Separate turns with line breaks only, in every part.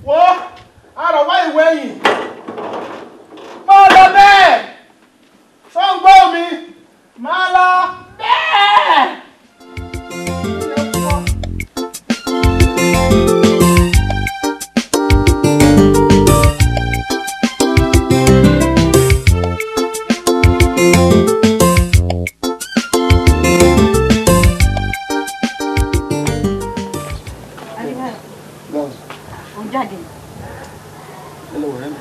wo àrọ̀ wá ìwé yìí máa lọ bẹ́ẹ̀ sọ́ngbọ́ mi máa lọ bẹ́ẹ̀.
Ó jáde.
Hello, Remy.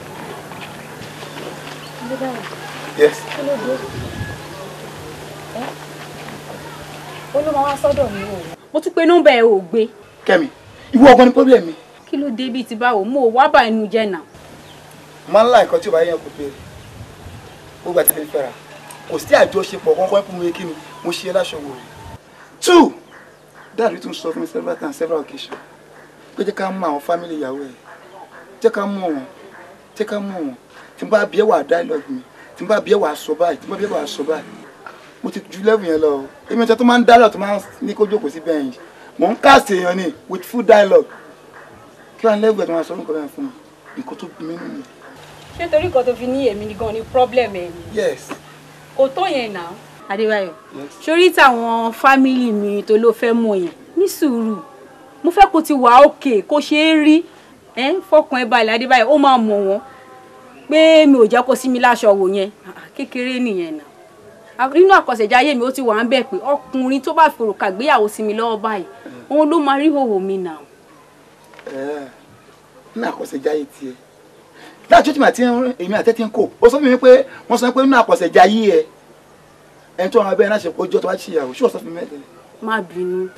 Yes.
Kí ló dé? Ẹ́ ó ló máa wá sọ́dọ̀ mi o. Mo tún pe nọ́mbà ẹ̀ ò gbé.
Kẹ́mi, ìwọ ọgbọ́n ni problem mi.
Kí ló dé bíi ti báwo? Mo ò wá bá inú jẹ́ nà.
Máa ń lá nǹkan tí ò bá yẹn kò pé ó gbà tí fẹ́ fẹ́ra. Kò sí àjọṣepọ̀ kankan fún mi kí ni mo ṣe láṣọ wò rẹ̀. Two, dáàbí tún sọ fún mi several times several occasions pé jẹ́ ká mú àwọn family ìyàwó ẹ̀ jẹ́ ká mú wọn jẹ́ ká mú wọn tí n bá bí ẹ wà dialogue mi tí n bá bí ẹ wà sọ báyìí tí n bá bí ẹ wà sọ báyìí mo ti ju level yẹn lọ o èmi ọ̀tẹ̀ tó máa ń dialogue tó máa ń ní kó jókòó sí bẹ́ẹ̀ yìí mò ń cast èèyàn ni with full dialogue kí wọ́n level ẹ̀ tó máa sọ nǹkan bẹ́ẹ̀ fún mi nǹkan tó bí mi nìyẹn.
Ṣé torí kan tó fi ní èmi gan ni problem ẹ̀ ni?
yes
Kò tó yẹn nà. Adébáyọ̀, sórí táwọn fámìlì mi tó ló fẹ́ mọ̀ yẹn ní sùúrù. Mo fẹ́ kó ti wà òkè kó ṣe é rí. Ẹ́ fọkàn ẹ balẹ̀ Adébáyọ̀, ó máa mọ̀ wọ́n pé mi ò jẹ́ kó sí mi láṣọ wò yẹn. Ah, Kékeré nìyẹn nà. À- Nínú àkọsẹ̀jáyé mi ó ti wà ń bẹ̀ pé ọkùnrin tó bá fòrò kàgbéyàwó sí mi lọ́wọ́ báyìí, òun ló máa rí hòhò mi nà.
ẹ̀ẹ́ ní àkọsẹ̀jáyé tiẹ̀ láti tí màtí èmi àtẹ́tí ń kò ó sọ fún mi pé wọ́n sọ pé nínú àkọsẹ̀jáyé ẹ ẹni tó wọn abẹ́rẹ́ náà ṣe ọjọ́ tó wá ṣe ìyàwó ṣé wọ́n sọ fún mi mẹ́tẹ̀ẹ́
Má bínú.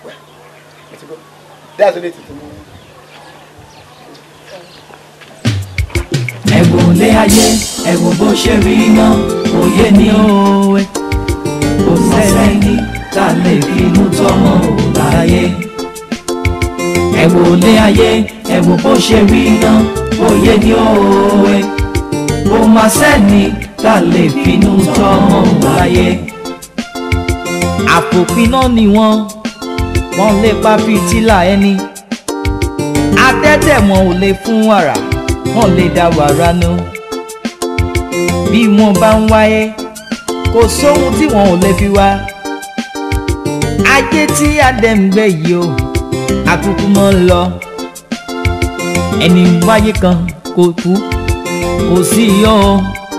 dáàtò lè tètè mú un.
ẹ̀wò lé ayé ẹ̀wò bó ṣe rí iná òye ni òwe kò sẹ́ni tá a lè fi inú tọ́mọ láyé. ẹ̀wò lé ayé ẹ̀wò bó ṣe rí iná òye ni òwe kò má sẹ́ni tá a lè fi inú tọ́mọ láyé. àpòpiná ni wọ́n wọ́n lè pa fìtílà ẹni adẹ́tẹ̀ wọn ò lè fún wàrà wọn lè dá wàrà nù bí wọn bá ń wáyé kò sóhun tí wọn ò lè fi wá ajé tí adé ń gbé yìí o àkúkú mọ́ ń lọ ẹni wáyé kan kò kú kò sí yọ o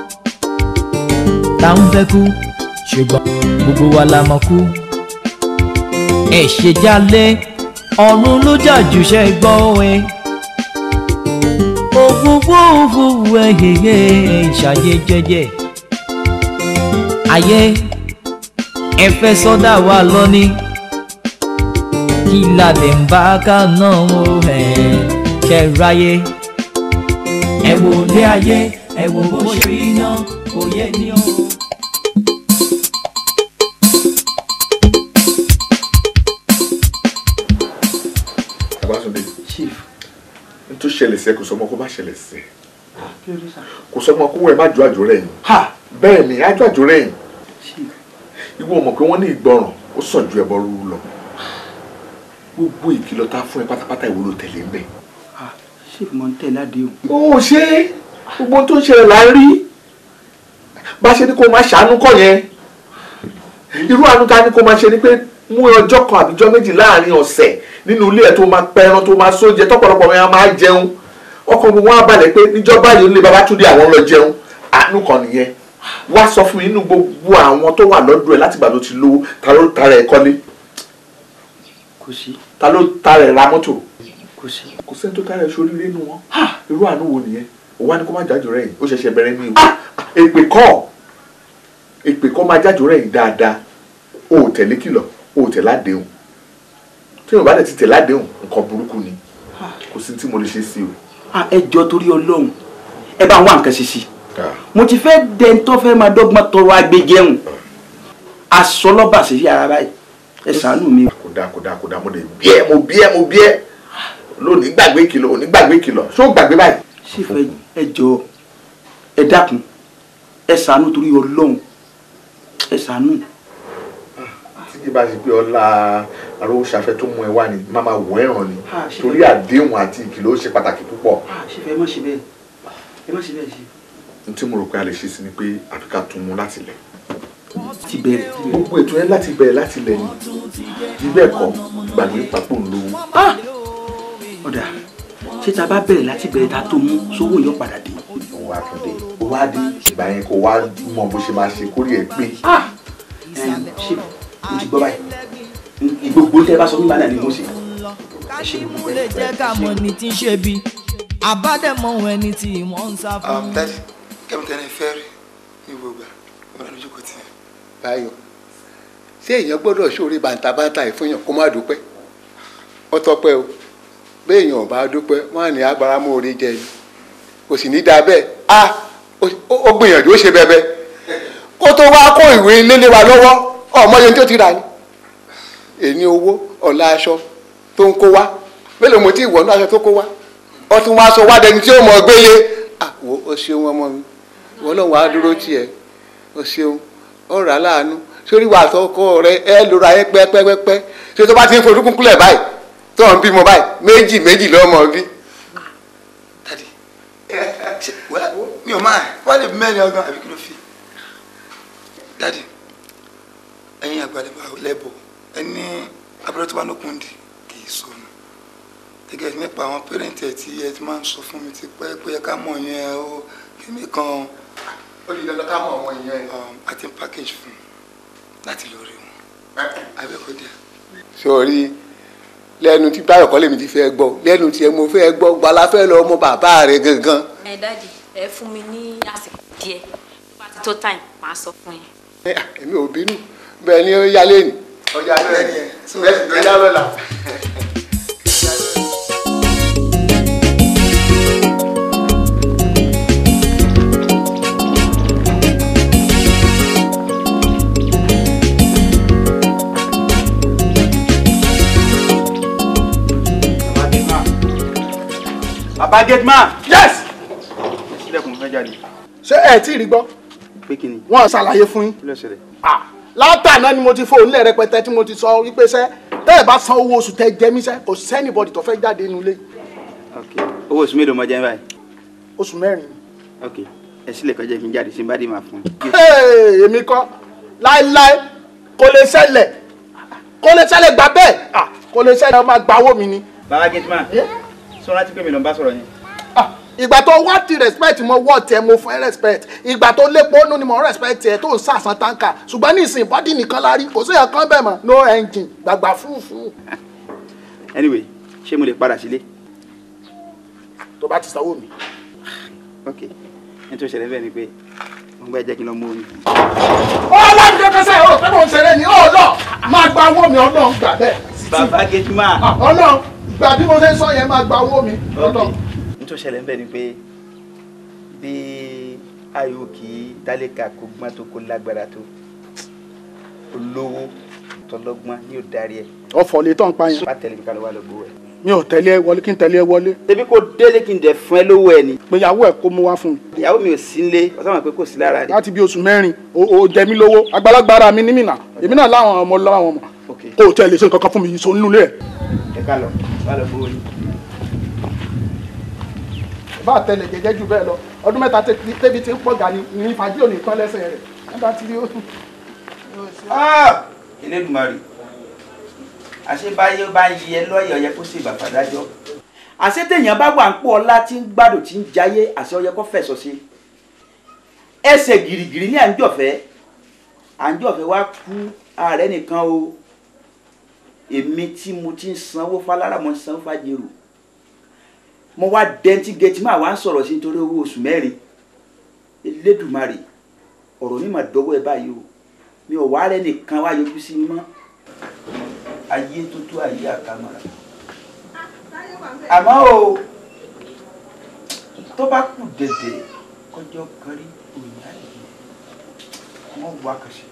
tá ń fẹ́ kú ṣùgbọ́n gbogbo wa la mọ̀ kú ẹ̀ ṣe jálé ọ̀run ló jà jù ṣe gbọ́ ẹ òfúfú òfúfú ẹ̀yẹ̀yẹ̀ ìṣàyẹ̀ jẹ́jẹ́ ayé ẹ fẹ́ sọ́dà wa lọ́ní kí ládé ń bá ká náà ó ẹ̀ ṣe ráyé ẹ wò lé ayé ẹ wò bó ṣe rí náà kò yẹ ní o.
Babátúndé
chief
n tó ṣẹlẹ̀ sí ẹ kò sọmọ kó má ṣẹlẹ̀ sí ẹ
kí ló dé sá.
kò sọmọ kó ẹ má ju àjò rẹ̀ yìí
ha
bẹ́ẹ̀ ni ájò àjò rẹ̀ yìí
chief
ìwọ mọ̀ pé wọ́n ní ìgbọràn ó sàn ju ẹbọ rúru lọ gbogbo ìkìlọ̀ tá a fún ẹ pátápátá ìwọ ló tẹ̀lé ń bẹ̀.
ha chief mo ń tẹ̀lé àdéhùn.
ó ṣe gbogbo ohun tó ń ṣẹlẹ̀ là ń rí bá ṣe ní kó máa ṣàánú kọ́ yẹn irú àánú ta ni kó máa ṣe ni pé mú ọjọ́ kan àbíjọ́ méjì láàrin ọ̀sẹ̀ nínú ilé ẹ̀ tó máa pẹran tó máa sóúnjẹ tọ́pọ̀lọpọ̀ wọn máa jẹun ọkàn gbogbo wọn á balẹ̀ pé níjọba yìí ó lé Babátúndé àwọn lọ jẹun àánú kan nìyẹn wá sọ fún mi nínú gbogbo àwọn tó wà lọ́dọ̀ ẹ̀ láti ìgbà tó ti lówó ta ló tara ẹ̀ kọ́lé
kò sí
ta ló tara ẹ̀ ra mọ́tò
kò sí.
kò sẹ́ni tó tara ẹ̀ sóríire nínú wọn irú àánú wo nìyẹn ó wá ní kó má jájò rẹ̀ yìí ó ṣẹ̀ṣẹ̀ bẹ̀rẹ̀ ní ìwé èpè kọ́ èpè kọ́ máa jájò rẹ̀ yìí dáadáa o ò tẹ̀lé kìlọ̀ o ò tẹ̀lé àdéhùn tí o bá dẹ̀ ti tẹ̀lé àdéhùn nǹkan burúkú ni kò sí tí mo lè ṣe sí o.
ah ẹ jọ torí Ọlọ́run ẹ bá wá nǹkan ṣe sí mo ti fẹ́ dẹ́ntọ́ fẹ́ máa dọ́gbọ́n tọrọ agbẹjẹun aṣọ lọ́ba sí fi ara báyìí ẹ ṣàánú mi.
kò dáa kò dáa kò dáa mo lè bí ẹ mo bí ẹ mo bí ẹ lónìí gbàgbé kìlọ̀ òní gbàgbé kìlọ̀ ṣó gbàgbé báyìí.
sífẹ́ ẹ jọ ẹ dákun ẹ ṣàánú torí Ọlọ́run ẹ ṣàánú.
tí tí bá ṣe pé ọlá arówóṣafẹ́ tó mú ẹ wá ni má máa wọ ẹ̀ràn ni
Ah, ṣe
torí
bẹ́ẹ̀.
àdéhùn àti ìkìlọ̀ ó ṣe pàtàkì púpọ̀
ah ṣe fẹ́ ẹ má ṣe bẹ́ẹ̀ ẹ má ṣe bẹ́ẹ̀ ṣe.
n tí mo rò pé a lè ṣe sí ni pé àfi ká tún mú láti lẹ̀
ti bẹ̀rẹ̀ ti bẹ̀rẹ̀.
gbogbo ètò yẹn láti bẹ̀rẹ̀ láti lẹ̀ ni bí bẹ́ẹ̀ kọ́ gbàgbé papò ń lówó
ọ̀dà ṣé ta bá bẹ̀rẹ̀ láti bẹ̀rẹ̀ ta tó mú sówó yóò padà dé.
òun wá tún dé ó wá dé ìgbà yẹn kó wá mọ bó ṣe máa ṣe kórè ẹ pé
ẹ ṣe mo ti gbọ́ báyìí gbogbo tẹ bá sọ nígbà náà ni mo ṣe. ẹ ṣe gbogbo
lè jẹ́ ká mọ̀ ní tí ń ṣe bí àbádẹ́mọ̀ ohun ẹni tí wọ́n ń sá fún.
dadi kẹ́mi tẹ́lẹ̀ fẹ́ rí ní gbogbo ọ̀rọ̀ lójú kò tiẹ̀.
báyọ̀ ṣé èèyàn gbọ́dọ̀ ṣòro bàǹtàbàǹtà ìfúnyàn kó má dúpẹ́ ó tọ́pẹ́ o béèyàn ò bá dúpẹ́ wọ́n á ní agbára mú orí jẹ ni kò sì ní dáa bẹ́ẹ̀ a ó ó gbìyànjú ó ṣe bẹ́ẹ̀ kó tó wá kó ìwé lélẹ̀ wa lọ́wọ́ ọmọ yẹn tó ti rà ní èní owó ọ̀la aṣọ tó ń kó wá mélòó mo ti wọ̀ ní aṣọ tó kó wá ó tún wá sọ wá dẹni tí ó mọ̀ gbélé àwo ó ṣeun ọmọ mi wọ́n lọ́wọ́ á dúró tiẹ̀ ó ṣeun ó rà á láàánú sórí wà tọkọ rẹ ẹ lóra ẹ pẹpẹpẹpẹ ṣé tó bá ti ń forúkún kúlẹ̀ báyìí tó ń bímọ báyìí méjì méjì lọ́mọ bí.
dadi ṣe wẹ́ mi ò máa wọ́n lè mẹ́rin ọgbọ́n àbí kí ló fi. dadi ẹ̀yin àgbàlẹ̀ lẹ́bọ̀ ẹni abẹ́rẹ́ tó bá lókun dì kì í sọnù gẹ́gẹ́ nípa àwọn pẹ́rẹ́ǹtì ẹ̀ tí ẹ ti máa ń sọ fún mi ti pẹ́ pé ẹ ká mọ̀ yẹn o kíní kan
ó di dandan ká mọ àwọn èèyàn ẹ.
um, àti package fún un láti lọ rí wọn abẹ́kọ̀dé.
sórí lẹ́nu tí báyọ̀ kọ́lé mi ti fẹ́ gbọ́ lẹ́nu tí mo fẹ́ gbọ́ gbala fẹ́ lọ ọmọ bàbá rẹ̀ gangan.
ẹ dáàdì ẹ fún mi ní àsìkò díẹ̀ bá ti tó time màá sọ fún yín.
Ẹ, à, èmi ò bínú bẹ́ẹ̀ ni ó yá lẹ́nu. ọjà
Bẹ́ẹ̀ni ẹ̀. So,
bẹ́ẹ̀ sì ló yá lọ́la.
bàbá gateman.
yes
sílẹ̀kùn fẹ́ jáde.
ṣé ẹ tí ì rí gbọ́
pé kí ni
wọ́n ṣàlàyé fún yín
kí ló ṣẹlẹ̀.
Ah, látàná ni mo ti fóònù lẹ̀ rẹpẹtẹ tí mo ti sọ wípé sẹ́ tẹ́ ẹ bá san owó oṣù tẹ́ jẹ mí sẹ́ kò sẹ́nìbọ̀dì tó fẹ́ jáde nínú ilé
ok owó oṣù mélòó mọ jẹ́ báyìí.
oṣù mẹ́rin.
ok ẹ sílẹ̀ kọjá kí n jáde sí n bá dé máa fún un.
Hey, èmi kọ́ láéláé kò lè ṣẹlẹ̀ kò lè ṣẹlẹ̀ gbà bẹ́ẹ̀ Ah, kò lè ṣẹlẹ̀ ọmọ àgbà owó mi ni.
bàbá gateman
Eh?
sọ láti pé mi ló ń bá sọ̀rọ̀ yẹn.
Ah, ìgbà tó wá ti respect mo wọ́ tiẹ̀ mo fún ẹ respect ìgbà tó lépo nù ni mo respect tiẹ̀ tó ń sàṣàn táǹkà ṣùgbọ́n ní ìsìn bọ́dì nìkan la rí kò sí ẹ̀kan bẹ́ẹ̀ mọ́ no engine gbàgbà fúfú
anyway ṣé mo lè padà sílé.
tó bá ti sanwó mi.
ok ní tó ṣẹlẹ̀ bẹ́ẹ̀ ni pé mo gbọ́ ẹ jẹ́ kí n lọ mú omi.
ọlọ́run kẹ́kẹ́ sẹ́yìn ó fẹ́ mọ̀ ń ṣeré ni ó lọ máa gba owó mi ọlọ́run gbà bẹ́ẹ̀.
bàbá gateman.
Ah, ọlọ́run gbà bí mo ṣe ń sọ yẹn máa gba owó mi
ok
ọlọ́run.
ní tó ṣẹlẹ̀ bẹ́ẹ̀ ni pé bí ayò kì í tálíkà kó gbọ́n tó kó lágbára tó olówó tọlọ́gbọ́n ní ò darí ẹ̀.
ọ̀fọ̀ lè tán pa yẹn.
bá tẹ̀lé mi ká lọ wá lọ gbowó ẹ̀.
mi ò tẹ̀lé ẹ wọlé kí n tẹ̀lé ẹ wọlé.
ṣebí kò délé kí n dẹ̀ fún ẹ lówó ẹ ni.
péyàwó ẹ kó mú wá fún mi.
ìyàwó mi ò sí nílé ọ̀sán mọ̀ pé kò sí lára rẹ̀.
láti bí oṣù mẹ́rin o o jẹ mí lówó àgbàlagbà ara mi ní mìnà èmi náà láwọn ọmọ láwọn ọmọ
ok
kó o tẹ̀ lè ṣe nǹkan kan fún mi yìí so nínú ilé ẹ̀.
ẹ ká lọ wá lọ gbowó yìí.
bá a tẹ̀lé jẹjẹ jù bẹ́ẹ̀ lọ ọdún mẹ́ta tẹ- tẹ́bi ti ń pọ̀ gà ní ní fàájì òní tán lẹ́sẹ̀ rẹ̀ nígbà tí ó
Elédùmarè àṣebáyé bá ń yẹ lọ́yẹ̀ ọ̀yẹ́ kó sì bàbá dájọ́ àṣé téèyàn bá wà ń pọ̀ ọlá tí ń gbádùn tí ń jayé àṣẹ ọyẹ kó fẹ̀sọ̀ sí ẹsẹ̀ gìrìgìrì ní àńjọ̀fẹ́ àńjọ̀fẹ́ wá kú ààrẹ nìkan o èmi tí mo ti ń sanwó falára mo ń sanwó fàjèrò mo wá dẹ́ntí gẹ̀tì máa wá ń sọ̀rọ̀ sí nítorí owó oṣù mẹ́rin Elédùmarè ọ̀rọ̀ mi mà dọ́wọ́ ẹ báyìí o mi ò wá rẹ nìkan wá yọjú sí mi mọ́ ayé tó tó ayé àkàmọ́ra àmọ́ o tó bá kù dẹ̀dẹ̀ kọjọ́ kan rí òyìnbá yìí wọ́n wá kàṣẹ.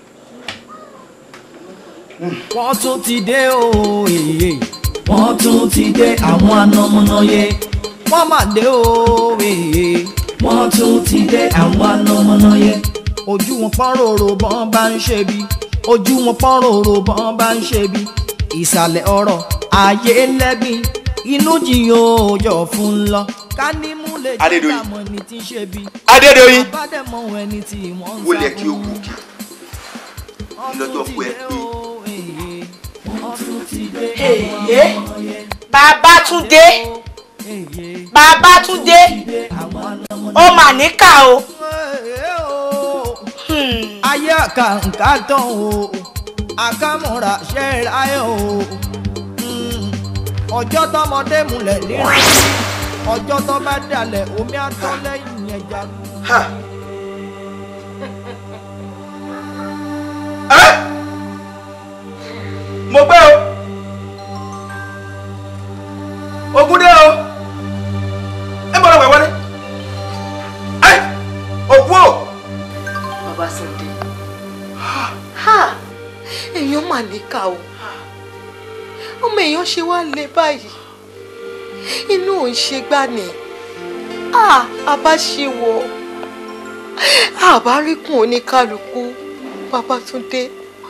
wọ́n tún ti dé o èyí
wọ́n tún ti dé àwọn anamọ́nàyé
wọ́n mà dé o èyí
wọ́n tún ti dé àwọn anamọ́nàyé
ojú wọn pọ́n rorò bọ́n bá ń ṣe bí ojú wọn pọ́n rorò bọ́n bá ń ṣe bí ìsàlẹ̀ ọ̀rọ̀ ayé lẹ́gbìn inú jiyàn òòjọ́ fún lọ ká ní mú lè jẹ́
Adédoyin.
ká mọ̀ ní tí ń ṣe bí
Adédoyin.
àbádẹ́mọ̀ ẹni tí wọ́n ń
wọlé
sá
kí o kú kí lọ́jọ́ kú ẹ pé
Èyí Babátúndé Babátúndé ó mà níkà o.
ayé àkàǹkà tán o àkàmúra ṣe é ráyè o Mm. ọjọ́ tọmọdé múlẹ̀ nínú ọjọ́ tó bá dalẹ̀ omi àtọ́ lẹ́yìn ẹja.
mo gbé o ogun dé o ẹ bọ́dọ̀ wẹ̀ wọlé ẹ òkú o.
Bàbá Sunday ha èèyàn mà níkà o ọmọ èèyàn ṣe wá lé báyìí inú ò ń ṣe gbá ni a àbá ṣe wọ àbá rí kùn oníkálukú Babátúndé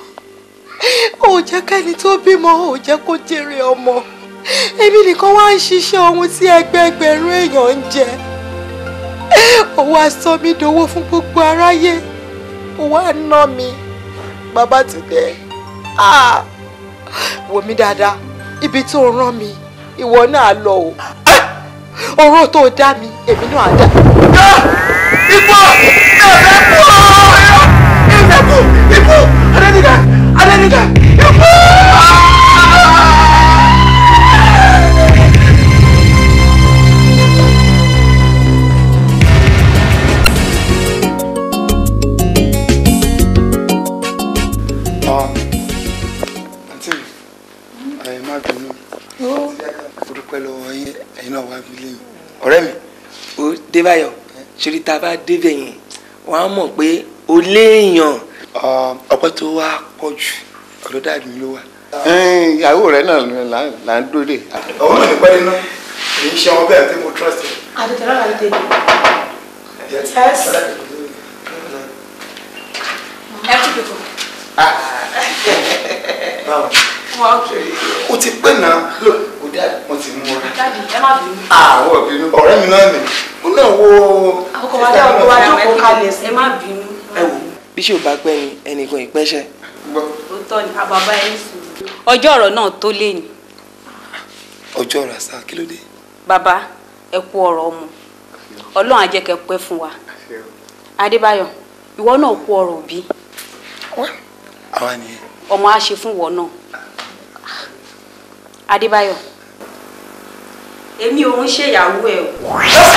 ò jẹ́ kẹ́ni tó bímọ ò jẹ́ kó jèrè ọmọ èmi nìkan wá ń ṣiṣẹ́ ohun tí ẹgbẹẹgbẹ̀rún èèyàn ń jẹ ó wá sọ mí dowó fún gbogbo aráyé ó wá ná mi Babátúndé ah wò mí dáadáa ibi tó rán mi ìwọ náà lọ o oró tó dá mi èmi náà dá.
Ikú! Ẹ̀fẹ̀ kú! Ẹ̀fẹ̀ kú! Ikú! Adéníkà! Adéníkà! Ikú!
àǹtí ẹ má bínú mo dúpẹ́ lọ́wọ́ yín ẹ̀yin náà wá bí lẹ́yìn.
ọ̀rẹ́ mi ó débáyọ̀ ṣorí tá a bá débẹ̀ yẹn wọ́n á mọ̀ pé o léèyàn.
ọpẹ́ tó wá pọ̀ jù ọ̀dọ̀ dáàbì mi ló wà. ìyàwó rẹ náà là- là ń dúró dè. ọwọ́ náà ní pẹ́ nínú èyí ṣe ọmọ bẹ́ẹ̀ tí mo trust ẹ.
àdùtẹ̀rọ̀ là ń tẹ̀lé.
ẹ kú dùkú.
báwo
wọ́n ó kì
o ti pẹ́ náà lò ó dáàbì wọ́n ti mú ọ.
dáàdì ẹ má bínú.
àwọn ìbínú ọ̀rẹ́ mi náà nì ó náà wo.
àkókò wa dá ọkọ wa jókòó kalẹ̀ sí.
ẹ má bínú.
ẹ wò bí ṣe ò bá pẹ́ ni ẹnìkan ìpẹ́ṣẹ̀.
òótọ́ ni àbàbá ẹ ní sùúrù. ọjọ́ ọ̀rọ̀ náà tó lé ní.
ọjọ́ ọ̀rọ̀ àṣà kí ló dé.
bàbá ẹ kú ọ̀rọ̀ ọmọ ọlọ́run á jẹ́ kẹ́ pẹ́ fún wa adébáyọ̀ ìwọ náà kú ọ̀rọ̀ òbí
àwa nìyẹn.
ọmọ á ṣe fún ìwọ náà adébáyọ̀ èmi ò ń ṣèyàwó ẹ o.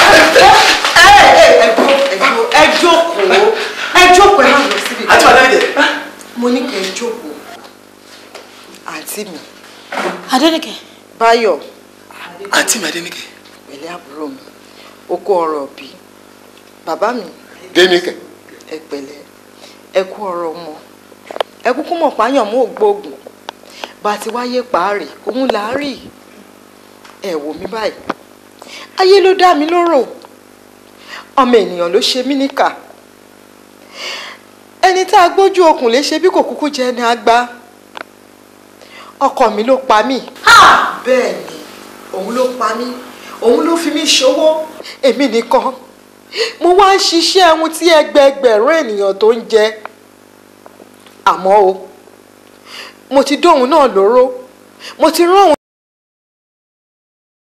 ẹ jókòó ẹ jókòó ẹ má lọ síbi.
àti wàá lẹ́yìn.
mo ní kẹ́ ẹ jókòó. àǹtí mi
adénìkẹ́.
báyọ̀
àǹtí mi adéníkẹ́.
pẹ̀lẹ́ àbúrò mi ó kó ọ̀rọ̀ bí bàbá mi
dénìkẹ́
ẹ pẹ̀lẹ́ ẹ kú ọ̀rọ̀ ọmọ ẹ kúkú mọ̀ páyàn mọ́ ògbóògùn bá a ti wáyé paárì òun là á rí ẹ wò mí báyìí ayé ló dá mi lóró ọmọ ènìyàn ló ṣe mí níkà ẹni tá a gbójú okùn lè ṣe bí kò kúkú jẹ ni a gbá ọkọ mi ló pa mí bẹ́ẹ̀ ni òun ló pa mí òun ló fi mí ṣòwò èmi nìkan mo wá ń ṣiṣẹ́ ohun tí ẹgbẹẹgbẹ̀rún ènìyàn tó ń jẹ àmọ́ o mo ti dóhun náà lóró mo ti rán òun